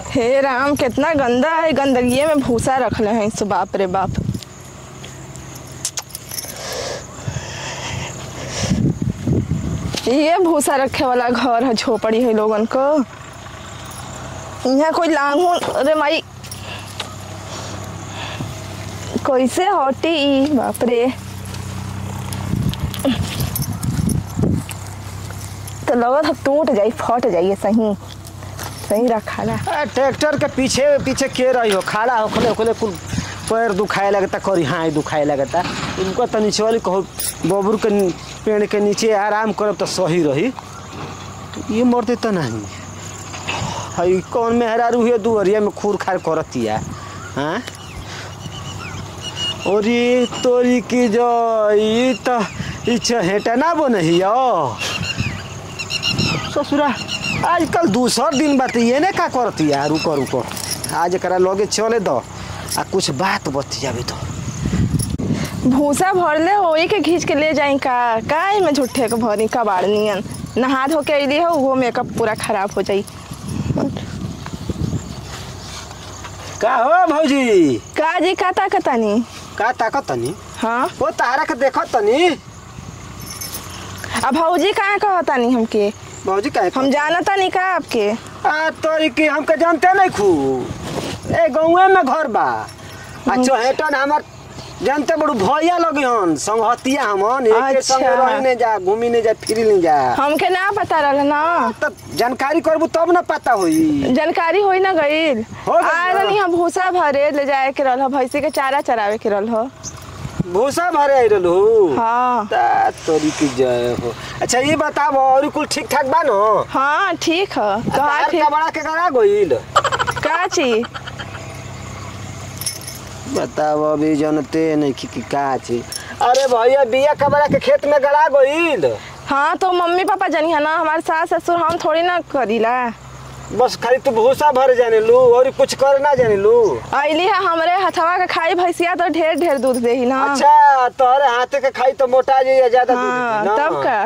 हे राम कितना गंदा है गंदगी में भूसा रखले हैं सो बाप रे बाप ये भूसा रखे वाला घर है झोपड़ी है लोगन को यहाँ कोई लांगू अरे माई कैसे हटी ई बाप रे तो लगत है टूट जाई फट जाइए सही सही रखा ना आ, ट्रैक्टर के पीछे पीछे के रही हो खड़ा होखले होखले कुल पैर दुखाए लगता करी हाँ दुखाए लगता उनको तो नीचे वाली कहो बबरू के नी- पेड़ के नीचे आराम करब तो सही रही तो ये मरते तो नहीं हई कौन मेहरारू हुए दुअरिया में खूर खार करतिया हाँ और ये तोरी की जो ई तो ई चहेटा ना बनहियो ससुरा आजकल दूसर दिन बात ये ने का करती है रुको रुको आज एकरा लगे चले दो आ कुछ बात बतियाबे तो भूसा भरले होई के खींच के ले जाई का का में झूठे के भरी कबाड़ नियन नहा धो के अइली हो वो मेकअप पूरा खराब हो जाई का हो भौजी का जी का ताकतानी का ताकत तनी हाँ ओ तारा के देखत तनी अब भौजी कहाँ कहतानी हमके भौजी का हम जानतानी का आपके आ तोरी की हमके जानते नहीं खू ए गौवे में घर बा आ चहेटन हमर जानते बड़ू भैया लगे हन संगहतिया हमन एक संग अच्छा। रही ने जा घूमी ने जा फिरी ने जा हमके ना पता रहल ना तब जानकारी करबू तब ना पता होई जानकारी होई ना गईल हो गइल आ ना। रहनी हम भूसा भरे ले जाए के रहल भैंसी के चारा चरावे के रहल हो भूसा भरे आई रहलू हाँ ता तोरी की जय हो अच्छा ये बताओ और कुल ठीक ठाक बा नो हाँ ठीक है कहा तार ठीक का बड़ा के करा गइल का चीज बताओ अभी जनते नहीं कि कि का छी अरे भैया बिया कबरा के खेत में गड़ा गइल हाँ तो मम्मी पापा जानी है ना हमारे सास ससुर हम थोड़ी ना करीला बस खाली तू भूसा भर जाने लू और कुछ कर ना जाने लू अली है हमरे हथवा के खाई भैंसिया तो ढेर ढेर दूध दे ना अच्छा तोहरे हाथे के खाई तो मोटा जाइए ज्यादा दूध हाँ दी ना। तब का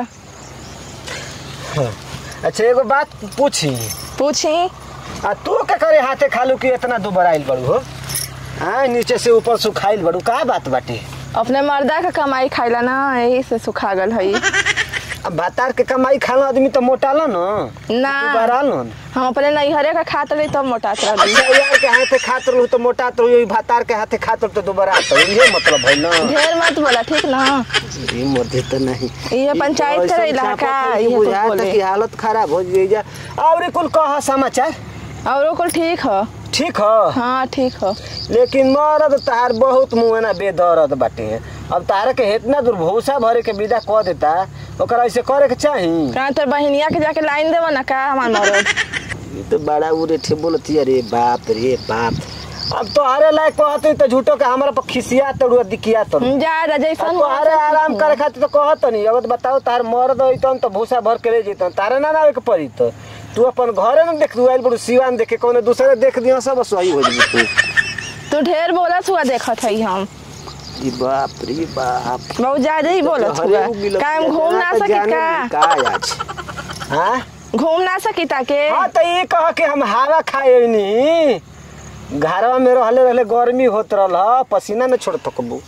अच्छा एगो बात पूछी पूछी आ तू का करे हाथे खालू कि इतना दुबर आइल बड़ू हो हाँ नीचे से ऊपर सुखाइल बड़ू का बात बाटे अपने मर्दा का कमाई खाइला ना यही से सुखा गल है अब भातार के कमाई खाला आदमी तो मोटा लो ना ना दुबारा लो हम अपने नैहरे का खात रही तब मोटात रही अच्छा यार के हाथे खात रहू तो मोटा तो हुई भातार के हाथे खात रहू तो दोबारा तो ये मतलब है ना ढेर मत बोला ठीक ना ये मध्य तो नहीं ये पंचायत ऐसा के इलाका चापा ये कि कुछ बुझाता बोले कि हालत खराब हो जाई जा और कुल कह समाचार और कुल ठीक है ठीक है हाँ ठीक है लेकिन मरद तार बहुत मुँह ना बेदर्द बाटे अब तारा के इतना दूर भूसा भरे के विदा कह देता ओकरा ऐसे करे के चाही कहाँ तर बहनिया के जाके लाइन देव ना का हमार मरद ये तो बड़ा उरे ठे बोलती अरे बाप रे बाप अब तो हरे लायक कहते तो झूठो के हमारा पर खिसिया तड़ुआ दिखिया तड़ू जा जैसन तो हरे आराम करे खातिर तो कहत नहीं अगर बताओ तार मर्द होइतन तो भूसा भर के ले जैतन तारे ना ना के पड़ी तो तू अपन घरे में देख तू आइल बड़ू सिवान देखे कोनो दूसरे देख दिया सब सही हो जाई तू तू ढेर बोलत हुआ देखत है हम ई बाप रे बाप बहुत ज्यादा ही बोलत हुआ काम घूम ना सकी का का आज हाँ घूम ना सकी ताके हाँ तो ये कह के हम हवा खाए नी घरवा में रहले रहले गर्मी होत रहल पसीना न छोड़ तकबू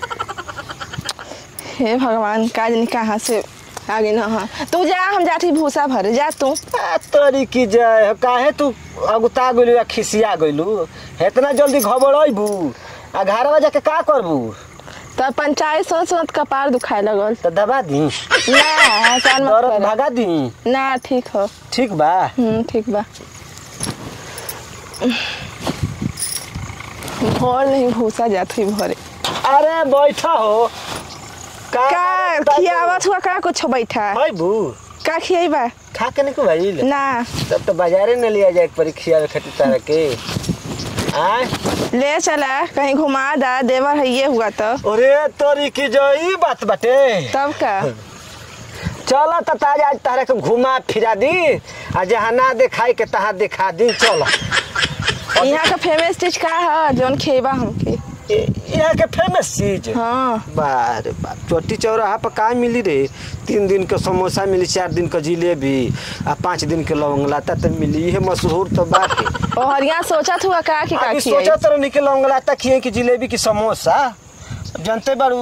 हे भगवान का जानी कहाँ से आगे ना हाँ तू जा हम जाती भूसा भर जा तू आ, तोरी की जय हो, काहे तू अगुता गइलू या खिसिया गइलू इतना जल्दी घबराइबू आ घरवा जाके का करबू तब पंचायत सोच सोच कपार दुखाए लगल तो दबा दी ना आसान मत दर्द कर भगा दी ना ठीक हो ठीक बा हम्म ठीक बा भर नहीं भूसा जात हुई भरे अरे बैठा हो का खियावत हुआ का कुछ बैठा है बू का खियाइबा खा के नहीं भाई ना तब तो बाजारे न लिया जाए परीक्षा खातिर तारा के आय ले चला कहीं घुमा दा देवर है ये हुआ तो अरे तोरी की जो ई बात बाटे तब का चल त ताज आज तारा के घुमा फिरा दी आ जहाँ ना देखाई के तहाँ दिखा दी चल यहाँ का फेमस चीज का है जौन खेबा हमके यहाँ के फेमस चीज हाँ बारे बाप चोटी चौराहा पर का मिली रे तीन दिन के समोसा मिली चार दिन के जिलेबी आ पाँच दिन के लौंग लाता तो मिली ये मशहूर तो बाटे ओ हरिया सोचत हुआ का कि का अभी खियाई सोचा तो निकल लौंगलाता खिए कि जिलेबी की समोसा जानते बारू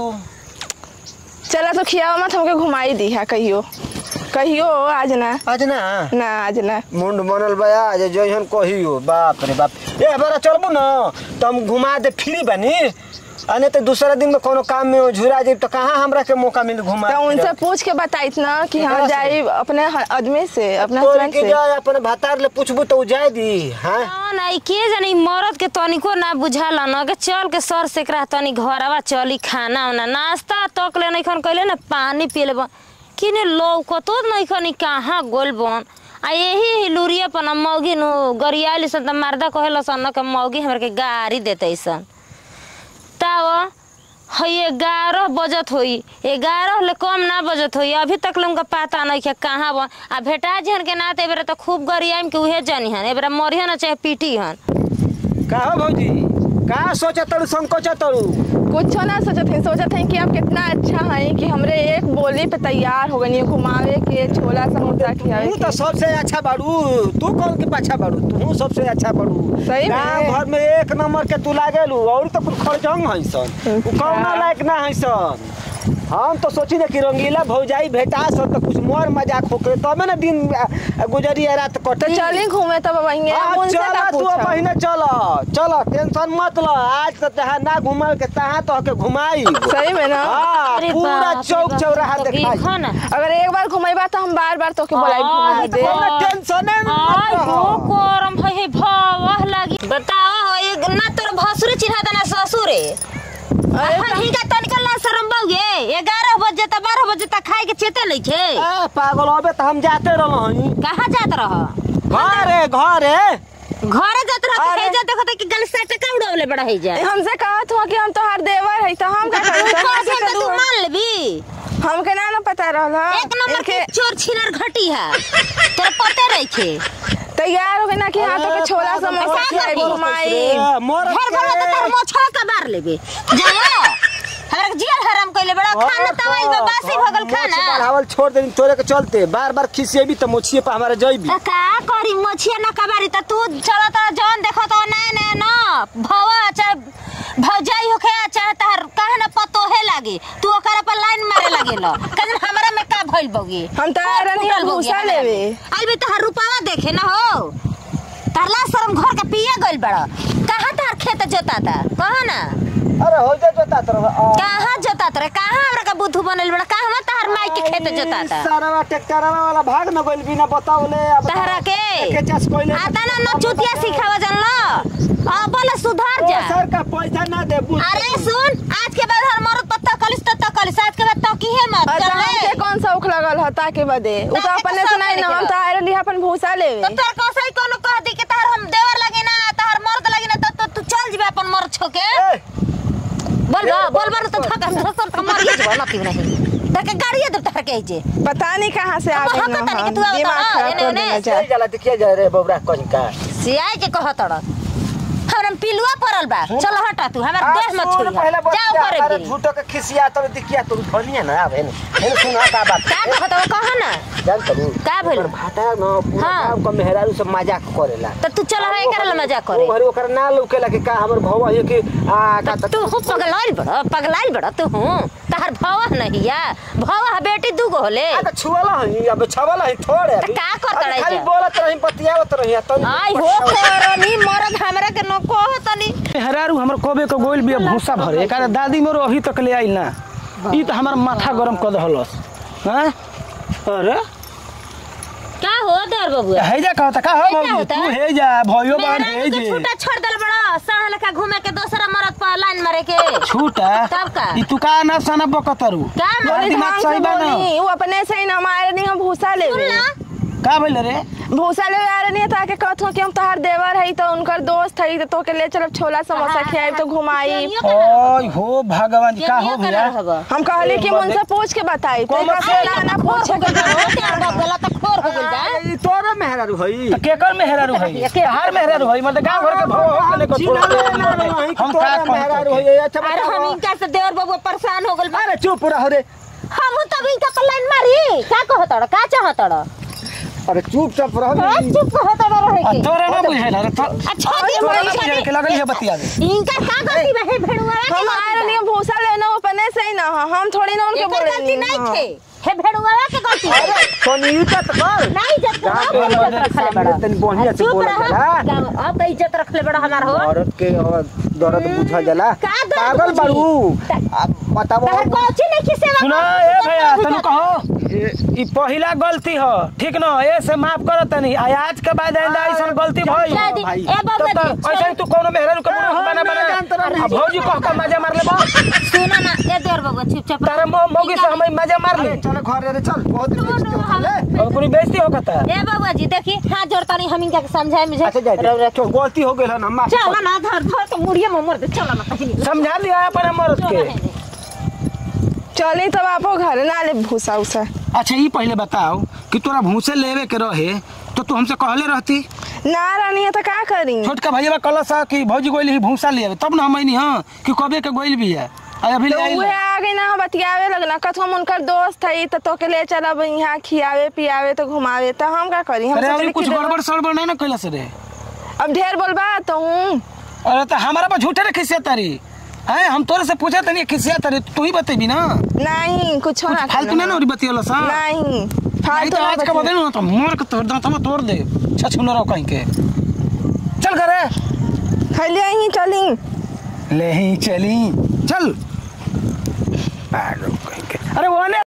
चला तो खियावा मत हमके घुमाई दी है कहियो कहियो आज ना आज ना ना आज ना मुंड बनल बा आज जइहन कहियो बाप रे बाप ए बड़ा चलबू न तो हम घुमा दे फ्री बनी अने तो दूसरा दिन में कोनो काम में झुरा जाइब तो कहाँ हमरा के मौका मिल घुमा तो उनसे पूछ के बताइत ना कि केकरा हम से? जाई अपने ह- आदमी से अपने तोरी हस्बैंड के से जाए अपने भातार ले पूछबू तो उ जाए दी हाँ हाँ ना, ई के जानी मरद के तनिको ना बुझाला न के चल के सर से एकरा तनी घरवा चली खाना उना नाश्ता तक ले नहीं खन कहले ना पानी पी ले किने लौकतो नहीं खन ई कहाँ गोल बन आ यही ही लुरिया पर न मौगी नु गरियाली सन त मर्दा कहेला सन न के मौगी हमरा के गाड़ी देते सन ताव है ग्यारह बजत होई ग्यारह ले कम ना बजत होई अभी तक ले उनका पता नहीं है कहाँ बन आ भेटा जहन के नाते एबरा तो खूब गरियाम के उहे जानी हन एबरा मरिहन न चाहे पीटी हन का हो भौजी का सोचा तड़ू संकोचा तड़ू कुछ ना सोचत हैं सोचत हैं कि आप कितना अच्छा हैं कि हमरे एक बोली पे तैयार हो गई घुमावे के छोला समोसा खियावे तू तो के सबसे अच्छा बाड़ू तू कौन के पाछा बाड़ू तू सबसे अच्छा बाड़ू सही में? गाँव भर में एक नंबर के तू लागेलू और तो कुछ खर्चंग है सन उ कौना लायक ना है सन हम तो सोची ना कि रंगीला भौजाई भेटा सन तो कुछ मोर मजाक होके तबे ना दिन आ, गुजरी आ रात तो कटी चली घूमे तब वहीं हाँ, उनसे चला का तू पूछब महीने चल चल टेंशन मत ल आज तो तहाँ ना घुमल के तहाँ तो के घुमाई सही में ना हाँ अरे पूरा बाप रे चौक बाप, चौराहा तो देखाई देखो ना अगर एक बार घुमाईबा तो हम बार बार तोके बोलाई घुमा हाँ, दे कोनो टेंशने मत आय रह। हो गरम है है भवह लागी बताओ हो एक ना तोर भसुर चिन्हा देना ससुरे अरे अरे हिंगा तनिक ना शरम बउगे 11 बजे त 12 बजे तक खाए के चेते लै छे ए पागल अबे तो हम जाते रहल कहाँ जात रह घरे घरे घरे जात रह अरे। हे जा देखो त कि गल से टका उड़ावले बड़ा है जा हमसे कहत हुआ कि हम तोहार देवर है तो हम का तू करूं कह दे तू मान लेबी हमके ना ना पता रहल हा। एक नंबर के इनके चोर छिनर घटी है तोर पते रही छे तैयार हो गए ना कि हाँ तो के छोला पागल समोसा पागल खियाई बोलत घुमाई मोर घर घर में तार मोछा का बार लेबे जाओ हमरा के जियल हराम कइले बड़ा खाना तवाइल में बासी भगल खाना बढ़ावल छोड़ दे तोरे के चलते बार बार खिसिएबी तो मोछिए पे हमारा जइबी त का करी मछिया न कबारी त तू चला त जौन देखो त ना ना न भवा चाहे भौजाई होखे चाहे तहर कहे न पतोहे लागे तू ओकरा पर लाइन मारे लागेल कजन हमरा में का भइल बगी हम तो आ रही हम भूसा लेवे आइबे तहर रुपावा देखे न हो तरला शरम घर के पिए गइल बड़ा कहाँ तहर खेत जोता था कहाँ ना अरे हो जा जोता तरह कहाँ जोता रे कहाँ हमरा का बुद्धू बनल बड़ा कहाँ तहर माई के खेत जोता था सारा ट्रैक्टरवा वाला भाग न गइल बिना बतावले अब तहरा के के चास कोइले आता ना न चुतिया सिखावा जानलो अब बोले सुधार जा सर का पैसा ना दे बुझ अरे सुन आज के बाद हर मरद पत्ता कलिस तो कलिस आज के बाद तो की है मत अच्छा चल हमके कौन सा उख लगल है ताके बदे उ तो ताके अपने तो से सब नहीं ना लेके हम तो आ रही अपन भूसा तो लेवे तोर कसई कोनो कह दी कि तार हम देवर लगे ना तार मर्द लगे ना तो तू चल जीबे अपन मर्द छोके बोल बा बोल बा तो थक धसर तो मर जेबो ना पीव नहीं तके गाड़ी दे तार के जे पता नहीं कहाँ से आ अब गई हाँ, ना पता नहीं हम कि तू आवत दिमाग रहा, खराब एने कर ओने। देना चल चाह जाला देखिए जा रे बबरा कहीं का सियाई के कह तड़ हमरा पिलुआ पड़ल बा चल हटा तू हमर देह मत सुन, छुई पहले बतिया, जाओ करे अरे भी झूठो के खिसिया तो दिखिया तो धनिया ना अब एने एने सुन का बात का कहत हो कह ना जान तू का भइल? ओकर भाटा न पूरा हाँ। गांव का मेहरारू सब मजाक करेला तो तू चल है करे मजाक करे ओ घरे ओकर ना लौकेला कि का हमर भौवा है कि आ का त- तू हो पगलाइल बड़ा पगलाइल बड़ा तू हूँ तहर भवा नहीं या भवा बेटी दू गो होले आ त छुवाला है अब छवाला है थोड़े अभी। का करत अभी रही खाली जा? बोलत रही बतियावत रही तो आई हो करनी मरद हमरा के न कहो तनी हेरारू हमर कबे के गोइल बिया भूसा भरे एकारे दादी मोर अभी तक ले आइल ना ई तो हमार माथा गरम कर दहलस हैं अरे का हो दर बबुआ हे जा कहता का हो हे जा भौजी होता तू है? हे जा भयो बान मेहरारू हे के जे छूटा छोड़ दल बड़ा साढ़ लखा घूमे के दूसरा मरद पर लाइन मारे के छूटा तब का? ई तू का ना सना बकतरू का तोरा बोली दिमाग ढंग सही से बा ना बोली वो अपने से ही ना हमारे नहीं हम भूसा लेवे सुन ला का भइल रे भूसा लेवे आ रही ताके कहत हो कि हम तोहार देवर है तो उनकर दोस्त है तो तोके ले चलब छोला समोसा खियाई तो घुमाई ओय हो भगवान का हो भैया हम कहली कि मुझसे पूछ के बताई तो कौन से ना ना पूछे के गला तक खोर हो गइल बा ई तोरे मेहरारू हई त केकर मेहरारू है हार मेहरारू है मतलब गांव घर के भौ हो के को छोड़ के हम का मेहरारू कहत हई अच्छा अरे हम बताओ। इनका से देवर बबुआ परेशान हो गइल बा अरे चुप रह रे हम तब इनका पर लाइन मारी का कहत तड़ का चाहत तड़ अरे चुपचाप रह हाँ, चुप होता बा रहे आ, के तोरा ना बुझाइल अरे तो अच्छा दी तोरा ना पैसा बुझाइल दे के लगल है बतियावे इनका का गलती बा हे भेड़ुआ के हम गलती आए बा। नहीं भूसा लेना अपने से ही ना ह। हम थोड़ी ना उनके एकर बोले गलती नहीं थे हे भेड़ुआ के गलती बा। तनी इज्जत कर नहीं इज्जत तो जा, आप इज्जत रखले बड़ा तनी बढ़िया से चुप बोलल रहा जाला। गाँव- अब तो इज्जत रखले बड़ा हमार हो औरत के और दर्द बुझल जाला का दर्द पागल बुझी? बाड़ू त- अब बताओ तहर कोची नहीं की सेवा सुना करत, ए इज्जत भैया रखले तनु बड़ा। कहो ई पहिला गलती ह ठीक न ए से माफ कर तनी आ आज के बाद आइंदा ऐसन गलती भई जा दी। भाई। ए बाबा तो जी, ऐसे ही तू कोनो मेहरा के हम बना ना जानत बना रहनी। आ भौजी कह के मजा मार ले बा सुना ना ए देर बाबा चुपचाप तारे मो मोगी से हम मजा मार ले अरे चल घर रे चल बहुत बेइज्जती होता है। अब कोई बेइज्जती हो कता ए बाबा जी देखी हाथ जोड़ता नहीं हम इनका समझाए मुझे अच्छा जा रौ- रौ- चल गलती हो गेल है ना माफ चल कर। ना धर धर तो मुड़िए में मर दे चल ना कहीं समझा लिया अपन मर्द के चली तब आपो घर ना ले भूसा उसा अच्छा ये पहले बताओ कि तोरा भूसे लेवे के रहे तो तू हमसे कहले रहती ना रानी है तो का करी छोटका भैया कलस है कि भौजी गोइल ही भूसा ले तब ना हम नहीं हाँ कि कबे के गोइल भी है आ अभी तो ले आइल उहे आ गई ना बतियावे लगना कथो हम उनकर दोस्त है तो तोके ले चलब यहाँ खियावे पियावे तो घुमावे तो हम का करी हम अरे सोचली अभी कुछ कि गड़बड़ सड़बड़ नहीं ना कैलस रे अब ढेर बोलबा तो हूँ अरे तो हमारा पर झूठे रे खिसिया तारी हैं हम तोरे से पूछा तनी खिसिया तारी तू ही बतेबी ना नहीं कुछ कुछ ना फालतू में ना और बतियला सा नहीं नहीं फालतू तो ना आज का बतिया। बदल ना तो मार के तोड़ दांत में तोड़ दे छछुन रहो कहीं के चल करे खैलिया ही चली ले ही चली चल पागल कहीं के अरे वो ने